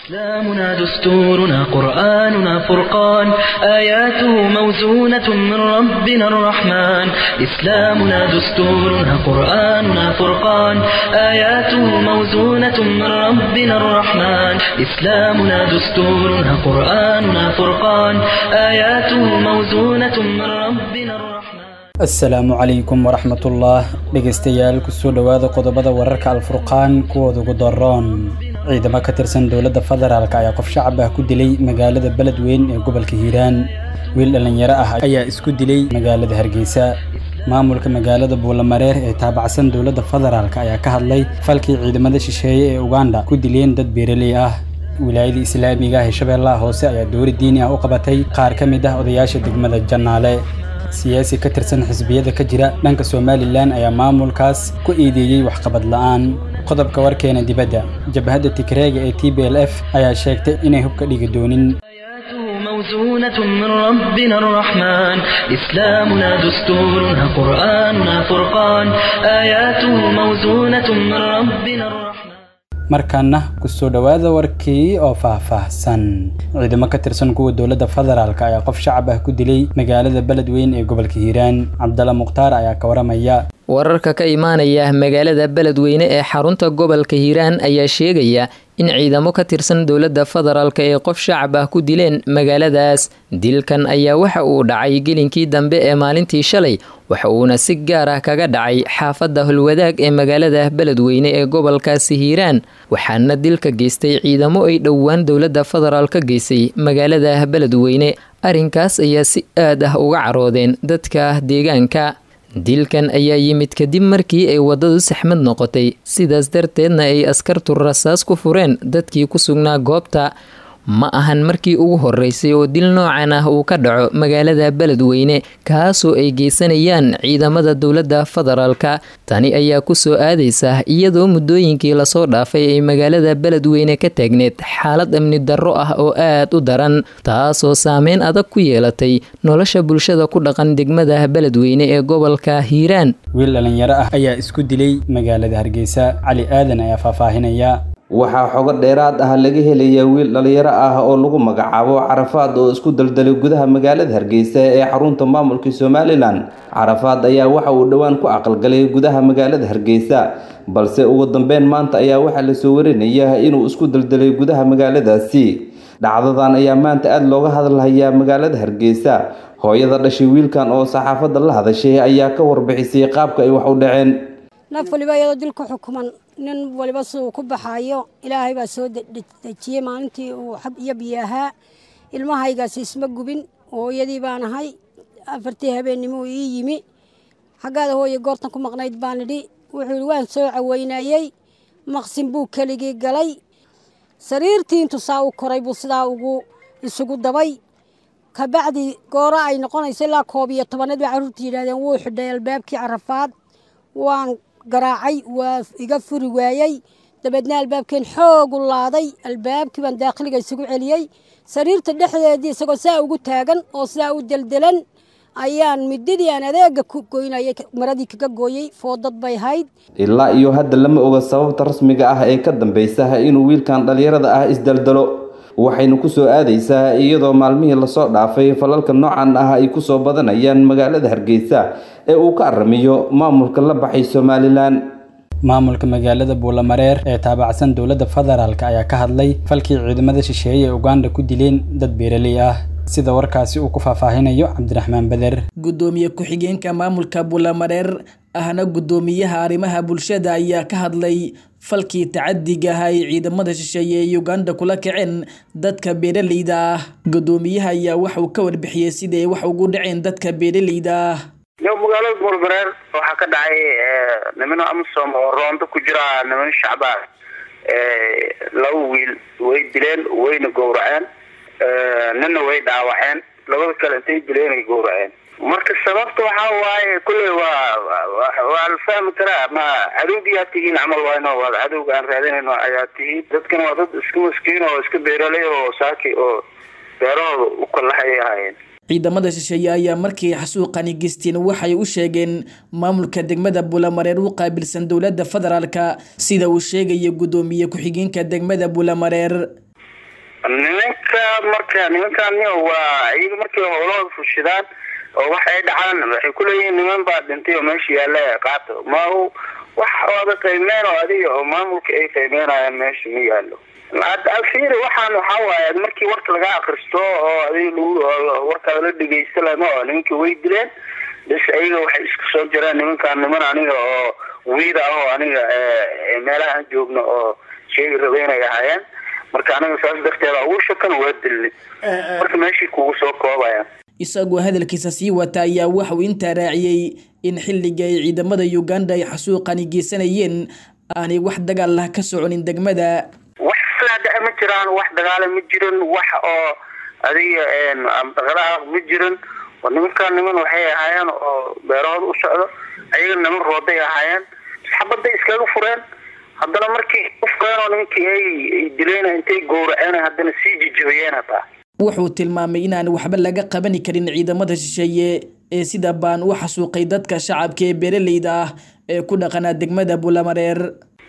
إسلامنا دستورنا قرآننا فرقان آياته موزونة من ربنا الرحمن إسلامنا دستورنا قرآننا فرقان آياته موزونة من ربنا الرحمن إسلامنا دستورنا قرآننا فرقان آياته موزونة من ربنا الرحمن asalaamu calaykum waraxmatullah dhegaystayaal kusoo dhowaada qodobada wararka alfurqaan kuwooda ugu daroon ciidamo ka tirsan dowladda federaalk ayaa qof shacab ah ku dilay magaalada beledweyn ee gobolka hiiraan wiil dhallinyaro ah ayaa isku dilay magaalada hargeysa maamulka magaalada buulamareer ee taabacsan dowladda federaalk ayaa ka hadlay falkii ciidamada shisheeye ee uganda ku dileen dad beeraley ah wilaayada islaamiga ah ee shabeellaha hoose ayaa dowri diini ah u qabatay qaar ka mid ah odayaasha degmada jannaale siyaasi ka tirsan xisbiyada ka jira dhanka somalilan ayaa maamulkaas ku eedeeyey waxqabad la'aan qodobka warkeena dibadda jabhadda tigreega ee t b l f ayaa sheegtay inay hubka dhigi doonin آياته موزونة من ربنا الرحمن إسلامنا دستورنا قرآننا فرقان آياته موزونة من ربنا الرحمن markaana kusoo dhowaada warkii oo faahfaahsan ciidamo ka tirsan kuwa dowladda federaalk ayaa qof shacab ah ku dilay magaalada beledweyn ee gobolka hiiraan cabdalla mukhtaar ayaa ka waramaya wararka ka imaanaya magaalada beledweyne ee xarunta gobolka hiiraan ayaa sheegaya in ciidamo ka tirsan dowladda federaalk ee qof shacab ah ku dileen magaaladaas dilkan ayaa waxa uu dhacay gelinkii dambe ee maalintii shalay waxa uuna si gaar ah kaga dhacay xaafadda holwadaag ee magaalada beledweyne ee gobolkaasi hiiraan waxaana dilka geystay ciidamo ay dhowaan dowladda federaal ka geysay magaalada beledweyne arrinkaas ayaa si aad ah uga caroodeen dadka deegaanka dilkan ayaa yimid kadib markii ay waddadu saxmad noqotay sidaas darteedna ay askartu rasaas ku fureen dadkii ku sugnaa goobta ma ahan markii ugu horeysay oo dil noocan ah uu ka dhaco magaalada beledweyne kaasoo ay geysanayaan ciidamada dowladda federaalka tani ayaa kusoo aadaysa iyadoo muddooyinkii lasoo dhaafay ay magaalada beledweyne ka taagneed xaalad amni darro ah oo aad u daran taasoo saameyn adag ku yeelatay nolosha bulshada ku dhaqan degmada beledweyne ee gobolka hiiraan wiil dhallinyaro ah ayaa isku dilay magaalada hargeysa cali aadan ayaa faahfaahinaya waxaa xogo dheeraad ah laga helayaa wiil dhalinyaro ah oo lagu magacaabo carafaad oo isku daldalay gudaha magaalada hargeysa ee xarunta maamulka somalilan carafaad ayaa waxa uu dhowaan ku aqalgalay gudaha magaalada hargeysa balse ugu dambeyn maanta ayaa waxaa lasoo warinaya inuu isku daldalay gudaha magaaladaasi dhacdadan ayaa maanta aada looga hadalhayaa magaalada hargeysa hooyada dhashay wiilkan oo saxaafadda la hadashay ayaa ka warbixisay qaabka ay wax u dhaceen naf waliba iyadoo dil ku xukuman nin waliba siduu ku baxaayo ilaahay baa soo dejiyey maalintii uu xab iyo biyo ahaa ilmahaygaasi isma gubin hooyadii baan ahay afartii habeennimo ii yimi xaggaada hooye goortan ku maqnayd baan idhi wuxuu yidhi waan soo caweynayey maqsin buu keligii galay sariirtii intuu saa u koray buu sidaa ugu isugu dabay kabacdi goora ay noqonayso ilaa koob iyo tobaneed bay carruurta yidhahdeen wuu xidhay albaabkii carafaad waan garaacay waa iga furi waayey dabeedna albaabkeen xoog u laaday albaabkii baan daakhiliga isugu celiyey sariirta dhexdeedii isagoo saa ugu taagan oo sidaa u deldelan ayaan midadii aan adeega ku goynayay maradii kaga gooyey foodad bay hayd ilaa iyo hadda lama oga sababta rasmiga ah ee ka dambeysa inuu wiilkan dhalinyarada ah isdaldalo waxayna kusoo aadaysaa iyadoo maalmihii lasoo dhaafay falalka noocan ah ay kusoo badanayaan magaalada hargeysa ee uu ka aramiyo maamulka la baxay somalilan maamulka magaalada buulamareer ee taabacsan dowladda federaalk ayaa ka hadlay falkii ciidamada shisheeye ee uganda ku dileen dad beeraley ah sida warkaasi uu ku faahfaahinayo cabdiraxmaan beder gudoomiye ku-xigeenka maamulka buulamareer ahna gudoomiyaha arrimaha bulshada ayaa ka hadlay falkii tacadiga ah ay ciidamada shisheeye ee uganda kula kaceen dadka beeraleyda ah gudoomiyaha ayaa waxauu ka warbixiyey siday wax ugu dhaceen dadka beeraleyda ah yo magaalada buulmareer waxaa ka dhacay nimano amisom oo roondo ku jira niman shacbaan laba wiil way dileen wayna gowraceen nina way dhaawaceen labada kale intay dileen ay gowraceen marka sababta waxaa waaye kulley waa waa la fahmi karaa ma cadowgiyaa tihiin camal wayno waa cadowga aan raadinayno ayaa tihiin dadkan waa dad iska maskiin oo iska beeraley oo saaki oo beerahooda u kalaxayay ahaayeen ciidamada shisheeye ayaa markii xasuuqani geysteen waxay u sheegeen maamulka degmada bulamareer u qaabilsan dowladda federaalka sida uu sheegaya guddoomiye ku-xigeenka degmada bulamareer nimanka marka nimankan waa iyaga markay howlahooda fushidaan oo wax ay dhacaan waxay kuleeyihiin niman baa dhintay oo meesha yaalla qaato ma wax ooda qiimeen oo adiga oo maamulka ay qiimeynayaan meesha ma yaallo alfiiri waxaan waxaa waaye markii warka laga akristo oo adig warka la dhegeysta lama oo nimankii way dileen bas ayaga waxay isku soo jireen nimankaan niman aniga oo wiida ah oo aniga meelahaan joogno oo sheegi raba inay ahaayeen marka aniga saas darteeda ugu shakan waa dilni marka meeshii kugu soo koobayaan isagoo hadalkiisa sii wata ayaa waxauu intaa raaciyey in xilliga ay ciidamada uganda ay xasuuqani geysanayeen aanay wax dagaal ah ka soconin degmada wax sidaa ma jiraan wax dagaala ma jirin wax oo adiga dhaqdhaqaaq ma jirin nimankaan niman waxay ahaayeen oo beerahooda u socdo ayaga niman rooday ahaayeen xabaday iskaga fureen haddana markii ufureen oo nimankii ay dileen intay gowraceen haddana sii jijabiyeen hataa wuxuu tilmaamay inaan waxba laga qabani karin ciidamada shisheeye ee sida baan u xasuuqay dadka shacabka ee beeraleyda ah ee ku dhaqanaa degmada bulamareer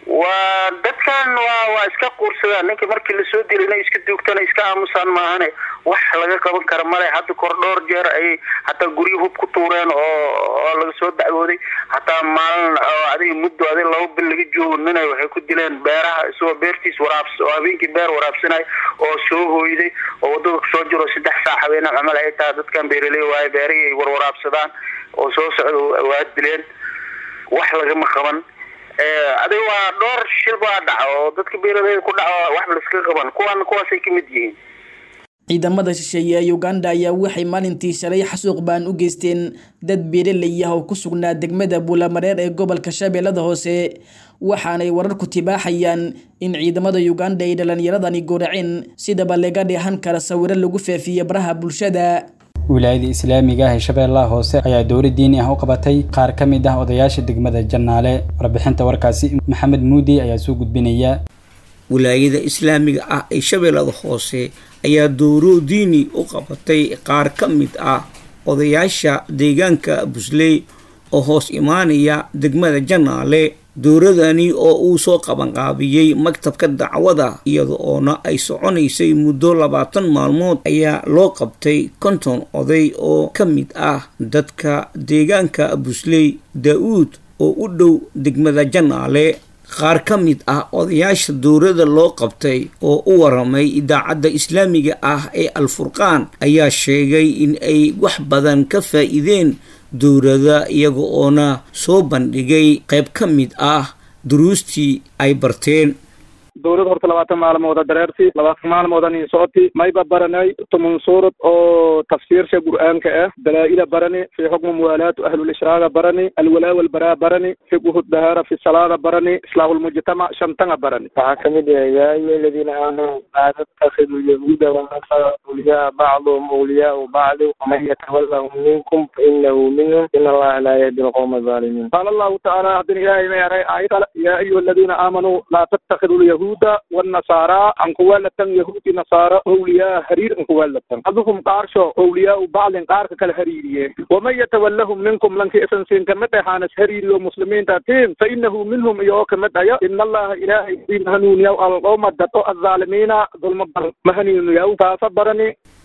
waa dadkan waa waa iska quursadaan ninka markii lasoo dilay inay iska duugtana iska aamusaan maahane wax laga qaban kara male hadda kor dhowr jeer ayay hataa guryo hub ku tuureen oo oo laga soo dacwooday hataa maalin oo adiga muddo adig laba bil laga joogo ninay waxay ku dileen beeraha isagoo beertiis waraabs oo habeenkii beer waraabsanay oo soo hooyday oo wadada kusoo jiro saddex saac habeenaa camal ay tahay dadkan beeraley waaye beerihii ay warwaraabsadaan oo soo socda waa dileen wax lagama qaban adiga waa dhowr shil baa dhaca oo dadka beeraleyda ku dhaco waxba laiska qaban kuwan kuwaasay kamid yihiin ciidamada shisheeye ee uganda ayaa waxay maalintii shalay xasuuq baan u geysteen dad beeraley ah oo ku sugnaa degmada buulamareer ee gobolka shabeellada hoose waxaanay wararku tibaaxayaan in ciidamada uganda ay dhalinyaradani gowraceen sidaba laga dheehan kara sawiro lagu faafiye baraha bulshada wilaayada islaamiga ah ee shabeellaha hoose ayaa dowla diini ah u qabatay qaar ka mid ah odayaasha degmada jannaale warbixinta warkaasi maxamed muudi ayaa soo gudbinaya wilaayada islaamiga ah ee shabeellada hoose ayaa dowro diini u qabatay qaar ka mid ah odayaasha deegaanka busley oo hoos imaanaya degmada jannaale dowradani oo uu soo qabanqaabiyey maktabka dacwada iyada oona ay soconaysay muddo labaatan maalmood ayaa loo qabtay konton oday oo ka mid ah dadka deegaanka busley daa-uud oo u dhow degmada jannaale qaar ka mid ah odayaasha dowladda loo qabtay oo u waramay idaacadda islaamiga ah ee alfurqaan ayaa sheegay in ay wax badan ka faa'iideen dowladda iyaga oona soo bandhigay qayb ka mid ah duruustii ay barteen dowlad horta labaatan maalmooda dareerti labaatan maalmoodan socoti mayba baranay tumun suurad oo tafsiirsha qur'aanka ah dalaa'ila barani fi xukmi muwaalaatu ahlulishraaka barani alwalaa walbaraa barani fiqhu dahaara fi salaada barani islaahu lmujtamac shantanga barani waxaa kamid ah yaa ayuha aladiina aamanuu laa tattakidu yahuuda wanasara awliyaa bacduhum awliyaau bacdi waman yatawallahum minkum fainahu minhum in allaha laa yahdi alqowma alzaalimiin qaala allahu tacaala haddina ilaahay ma yaray aayad kale yaa ayuha aladiina aamanuu laa tattakidu yahuuda والنصارى عن قوالة يهود نصارى أولياء هرير عن قوالة بعضهم قارشو أولياء بعض قارك كالهريرية ومن يتولهم منكم لنك إسن سين كمتة حانس هريري ومسلمين تاتين فإنه منهم إيوه كمتة إن الله إلهي مهنون يو القوم الدتو الظالمين ظلم مهنون يو فصبرني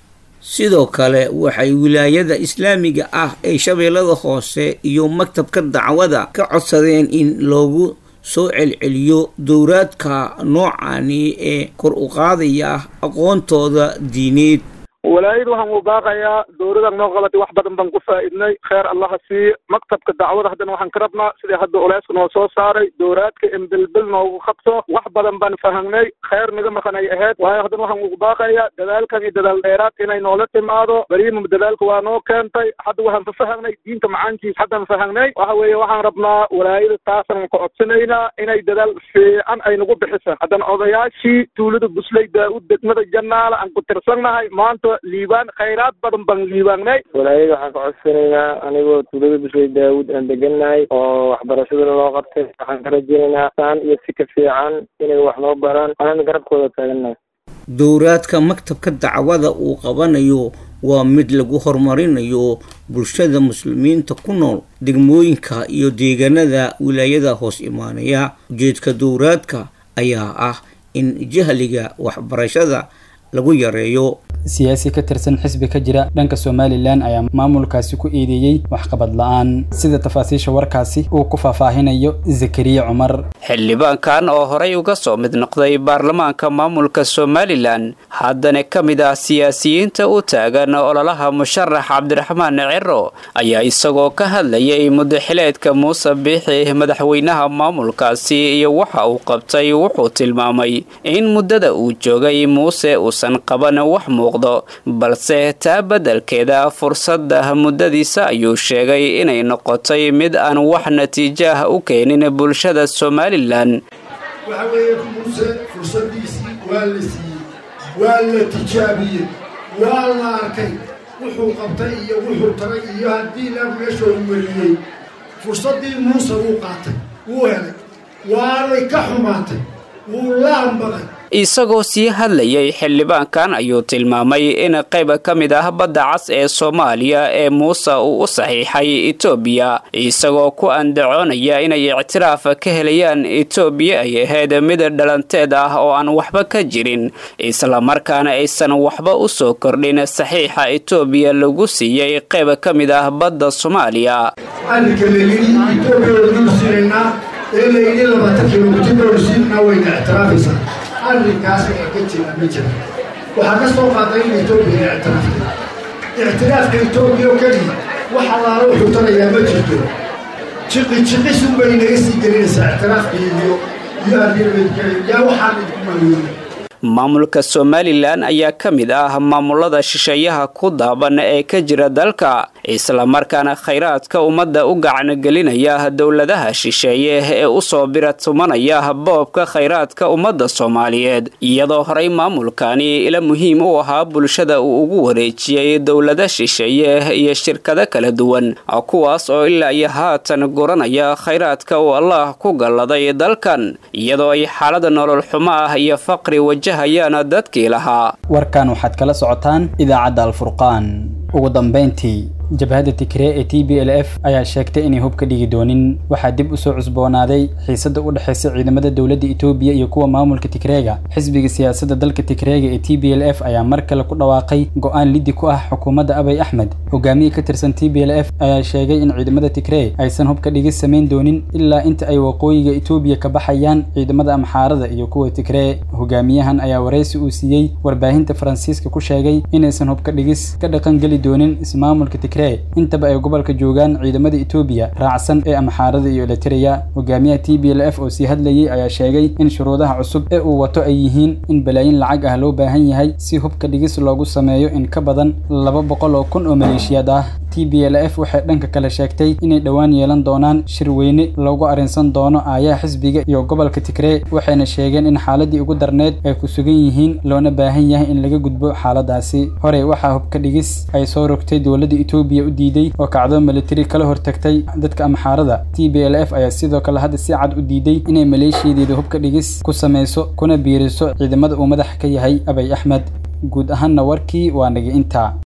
sidoo kale waxay wilaayada islaamiga ah ee shabeellada hoose iyo maktabka dacwada ka codsadeen in loogu soo celceliyo dowraadka noocani ee kor u qaadaya aqoontooda diineed walaayad waxaan u baaqayaa dowladan noo qabatay wax badan baan ku faa'iidnay kheer allaha sii maktabka dacwada haddana waxaan ka rabnaa sidii hadda oleyska noo soo saaray dowraadka in bilbil noogu qabto wax badan baan fahamnay kheer naga maqanay ahayd waayo haddana waxaan ugu baaqayaa dadaalkan iyo dadaal dheeraad inay noola timaado beriima dadaalka waa noo keentay hadda waxaan fafahamnay diinta macaankiis haddaan fahamnay waxa weeye waxaan rabnaa walaayada taasaan ka codsanaynaa inay dadaal fiican ay nagu bixisaan haddana odayaashii tuulada busley daa-ud degmada jannaala aan ku tirsannahay maanta liibaan khayraad badan baan liibaanay walaayada waxaan ka codsanaynaa anigoo tuulada busley daawud aan degannahay oo waxbarashadana loo qabtay waxaan ka rajaynaynaa saan iyo si ka fiican inay wax noo baraan anana garabkooda taagannahay dowraadka maktabka dacwada uu qabanayo waa mid lagu horumarinayo bulshada muslimiinta ku nool degmooyinka iyo deegaanada wilaayada hoos imaanaya ujeedka dowraadka ayaa ah in jahliga waxbarashada lagu yareeyo siyaasi ka tirsan xisbi ka jira dhanka somalilan ayaa maamulkaasi ku eedeeyey waxqabad la-aan sida tafaasiisha warkaasi uu ku faahfaahinayo zakariya cumar xildhibaankan oo horey uga soo mid noqday baarlamaanka maamulka somalilan haddana ka mid ah siyaasiyiinta u taagan ololaha musharax cabdiraxmaan ciro ayaa isagoo ka hadlayay mudaxileedka muuse biixi madaxweynaha maamulkaasi iyo waxa uu qabtay wuxuu tilmaamay in muddada uu joogay muuse uusan qaban wax muuq balse taa beddelkeeda fursadda muddadiisa ayuu sheegay inay noqotay mid aan wax natiijo ah u keenin bulshada somalilan waxa weeye muuse fursadiisii waa la siiyey waa la tijaabiyey waa la arkay wuxuu qabtay iyo wuxuu taray iyo haddii la meeshoo weliyey fursaddii muuse wuu qaatay wuu helay waanay ka xumaatay wuu laanbaday isagoo sii hadlayay xildhibaankan ayuu tilmaamay in qayb ka mid ah badda cas ee soomaaliya ee muuse uu u saxiixay etoobiya isagoo ku andacoonaya inay ictiraaf ka helayaan etoobiya ay ahayd mid dhalanteed ah oo aan waxba ka jirin islamarkaana aysan waxba u soo kordhin saxiixa etoobiya lagu siiyey qayb ka mid ah badda soomaaliya ee layidhi labaatan kilomitir doorsiinna wayna ictiraafaysaa arrinkaas ee ka jira ma jira waxaa ka soo qaaday in etoobiya ictiraafta ictiraafka etoobiya oo keliya wax allaala wuxuu tarayaa ma jirto jiqi jiqisun bay naga sii gelinaysaa ictiraafka iyo iyo yaa waxaan idinku maaweynay maamulka somalilan ayaa ka mid ah maamulada shisheeyaha ku daaban ee ka jira dalka islamarkaana khayraadka ummadda u gacangelinaya dowladaha shisheeye ee usoo biratumanaya boobka khayraadka ummadda soomaaliyeed iyadoo horey maamulkani ila muhiim u ahaa bulshada uu ugu wareejiyey dowlada shisheeye iyo shirkado kala duwan kuwaas oo ilaa iyo haatan guranaya khayraadka uu allah ku galladay dalkan iyadoo ay xaalada nolol xumo ah iyo faqri waja dadkii lahaa warkan waxaad kala socotaan idaacadda alfurqaan ugu dambayntii jabhadda tigree ee t b l f ayaa sheegtay inay hub ka dhigi doonin waxaa dib usoo cusboonaaday xiisadda u dhexaysa ciidamada dowladda etoobiya iyo kuwa maamulka tigreega xisbiga siyaasadda dalka tigreega ee t b l f ayaa mar kale ku dhawaaqay go-aan liddi ku ah xukuumadda abay axmed hogaamiye ka tirsan t b l f ayaa sheegay in ciidamada tigree aysan hubka dhigis samayn doonin ilaa inta ay waqooyiga etoobiya ka baxayaan ciidamada amxaarada iyo kuwa tigree hogaamiyahan ayaa waraysi uu siiyey warbaahinta faransiiska ku sheegay inaysan hubka dhigis ka dhaqangeli doonin ismaamulka intaba ay gobolka joogaan ciidamada etoobiya raacsan ee amxaarada iyo elitereya hogaamiyaha t b l f oo sii hadlayay ayaa sheegay in shuruudaha cusub ee uu wato ay yihiin in balaayin lacag ah loo baahan yahay si hubka dhigis loogu sameeyo in ka badan laba boqol oo kun oo maleeshiyaad ah t b l f waxay dhanka kale sheegtay inay dhowaan yeelan doonaan shir weyne loogu arrinsan doono aayaha xisbiga iyo gobolka tigree waxayna sheegeen in xaaladii ugu darneed ay ku sugan yihiin loona baahan yahay in laga gudbo xaaladaasi horey waxaa hubka dhigis ay soo rogtay dowladda etoobiya u diiday oo kacdo militari kala hortagtay dadka amxaarada t b l f ayaa sidoo kale hadda si cad u diiday inay maleeshiyadeeda hubka dhigis ku samayso kuna biiriso ciidamada uu madax ka yahay abay axmed guud ahaanna warkii waa naga intaa